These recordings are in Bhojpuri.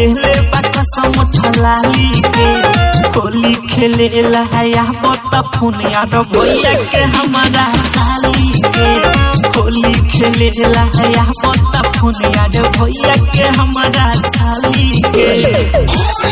ले ले बाका समठलाली के होली खेले लहया बता फोन यार भैया के हमारा साली के होली खेले लहया बता फोन यार भैया के हमारा साली के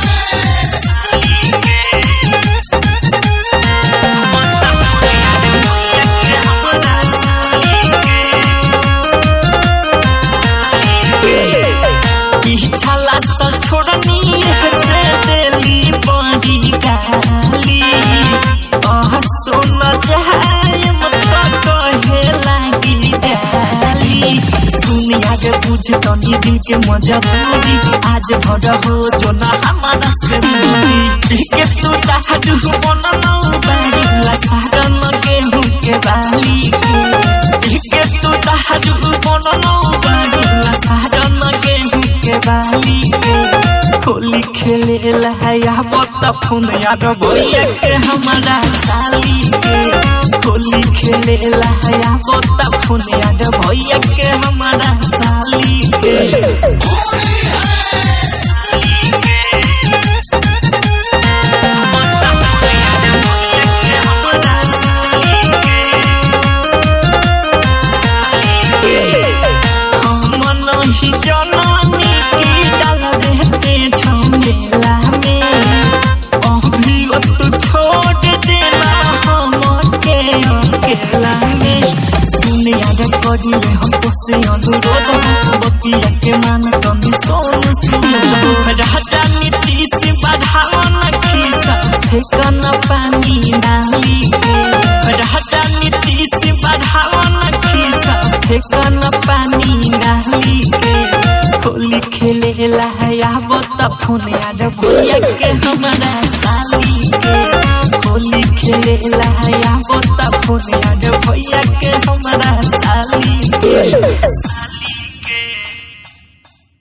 पिछला साल छोड़नी हसे दिली बड़ी गाली आह सुन जाए मत कहे लागी जाली सुनिया के बुझ तनी दिल के मजबूरी आज भर हो जो ना हमारा से दूरी के तू दाजू बनलो बारी लसारन गेहूं के बाली के के तू दाजू बनलो बारी लसारन गेहूं के बाली के होली खेले लहया बता फोन यार भैया के हमारा साली के होली खेले लहया बता फोन यार भैया के हमारा साली के मन ही जननी की डाल देते झमेला में अभी वो तू छोड़ देना हम के अकेला में सुन याद करी ले हम से अनुरोध बतिया के मान कमी सोन सुन राजा नीतीश बढ़ावन खीसा ठेकन पानी डाली के राजा नीतीश बढ़ावन खीसा ठेकन पानी डाली के होली खेले लहया बता फोन यार भैया के हमारा साली के होली खेले लहया बता फोन यार भैया के हमारा साली के